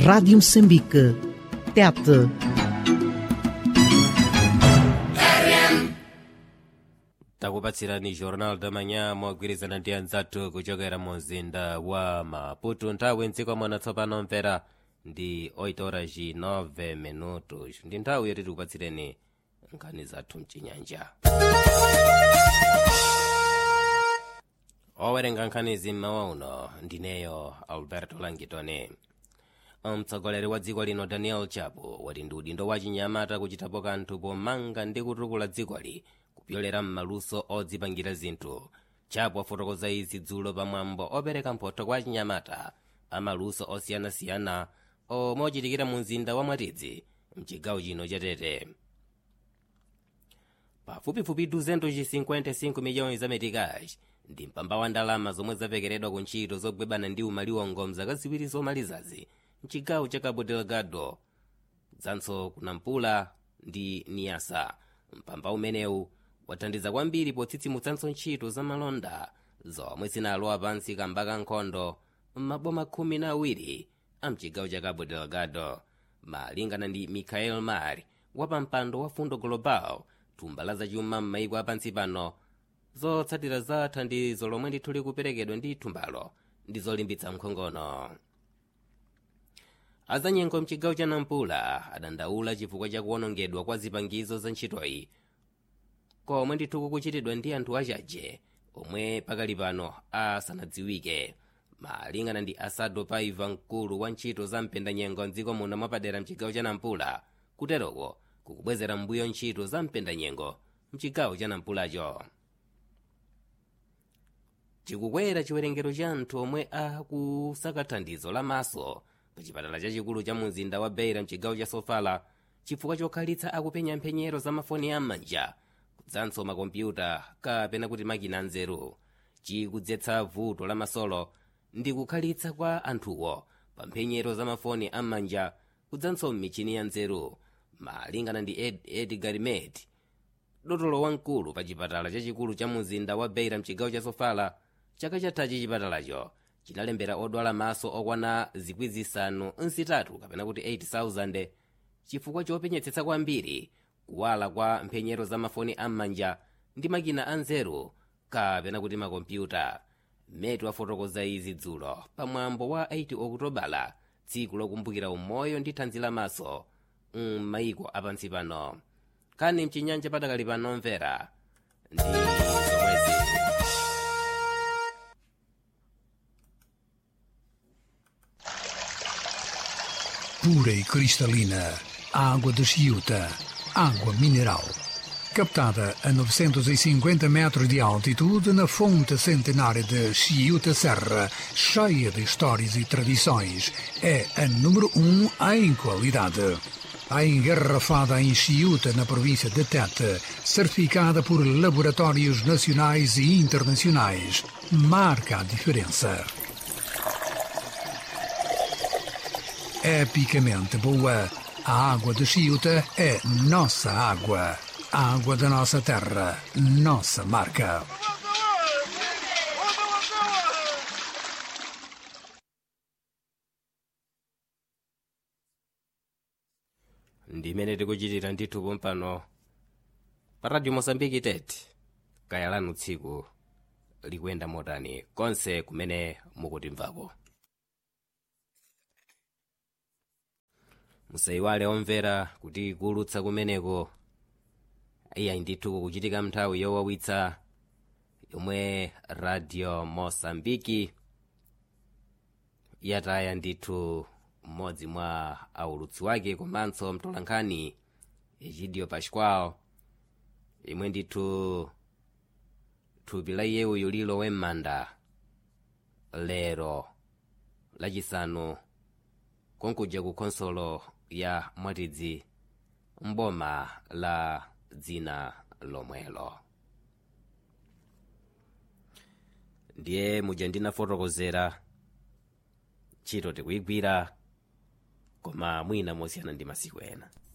Rádio Moçambique. Tete. takupatsirani jornal da manhã mogwirizana ndi anzathu kuchokera mu mzinda wa maputo nthawi mdziko muno tsopano mvera ndi 8 horas e 9 minutos ndi nthawi yoti tikupatsireni nkhani zathu mchinyanja owerenga nkhanizi mmawa uno ndineyo alberto langitone mtsogoleri wa dziko lino daniel chapo wati ndi udindo wa chinyamata kuchitapo kanthu pomanga ndi kutukula dzikoli kupyolera m'maluso odzipangira zinthu chapo afotokoza izi dzulo pamwambo opereka mphotho kwa chinyamata amaluso osiyanasiyana omwe ochitikira mu mzinda wa mwatidzi mchigawo chino cha tete pafupifupi 255 miliyoni za metikazi ndi mpamba wa ndalama zomwe zapekeredwa ku ntchito zogwebana ndi umaliwongo mzaka ziwiri zomalizazi mchigawo cha cabo delgado dzanso kunampula ndi niyasa mpamba umenewu wathandiza kwambiri potsitsimutsanso ntchito za malonda zomwe zinalowa pansi kamba ka nkhondo m'maboma khumi na awiri a mchigawo cha cabo delgado malingana ndi michael mar wapampando wa fundo global thumba la zachuma m'maiko apansi pano zotsatira za thandizo lomwe ndithu likuperekedwa ndi thumbalo ndi zolimbitsa mkhongono azanyengo mchigawo cha nampula adandaula chifukwa cha kuwonongedwa kwa zipangizo za ntchitoyi komwe ndithu kukuchitidwa ndi anthu achaje omwe pakali pano asanadziwike malingana ndi asado paiva mkulu wa ntchito za mpendanyengo mdziko muno mwapadera mchigawo cha nampula kuteroko kukubwezera mbuyo ntchito za mpendanyengo mchigawo cha nampulacho chikukwera chiwerengero cha anthu omwe akusaka thandizo lamaso pa chipatala chachikulu cha mzinda wa beira mchigawo cha sofala chifukwa chokhalitsa akupenya mphenyero za mafoni am'manja kudzanso makompyuta kapena kuti makina anzeru chikudzetsa vuto la masolo ndi kukhalitsa kwa anthuwo pa mphenyero za mafoni am'manja kudzanso m'michini ya nzeru malingana ndi Ed, edgar met dotolo wamkulu pa chipatala chachikulu cha mzinda wa beira mchigawo cha sofala chaka chathachi chipatalacho chinalembera odwala maso okwana zikwi zisanu nsitatu kapena kuti 8000 chifukwa chopenyetsetsa kwambiri kuwala kwa mphenyero za mafoni am'manja ndi makina anzeru kapena kuti makompyuta metu afotokoza izi dzulo pamwambo wa 8 okutobala tsiku lokumbukira umoyo ndi thanzi lamaso m'maiko apansi pano kani mchinyanja patakali pano mvera ndi zomwezi pura e cristalina, água de Chiuta, água mineral. Captada a 950 metros de altitude na fonte centenária de Chiuta Serra, cheia de histórias e tradições, é a número um em qualidade. A engarrafada em Chiuta, na província de Tete, certificada por laboratórios nacionais e internacionais, marca a diferença. epicamente boa. A água de Chiuta é nossa água. A água da nossa terra, nossa marca. ndimene tikuchitira ndithu pompano pa radio mosambiki tete kaya lanu tsiku likuyenda motani konse kumene mukutimvako musayiwale omvera kuti kulutsa kumeneko iyayi ndithu kukuchitika nthawi yowawitsa yomwe radio mosambiki yataya ndithu mmodzi mwa aulutsi wake komanso mtolankhani egidio pascual imwe ndithu thupi la iyeyo lilowe m'manda lero lachisanu konkuja ku khonsolo ya mwatidzi mboma la dzina lomwelo ndiye muja ndinafotokozera ntchito tikuyigwira koma mwina mosiyana ndi masiku ena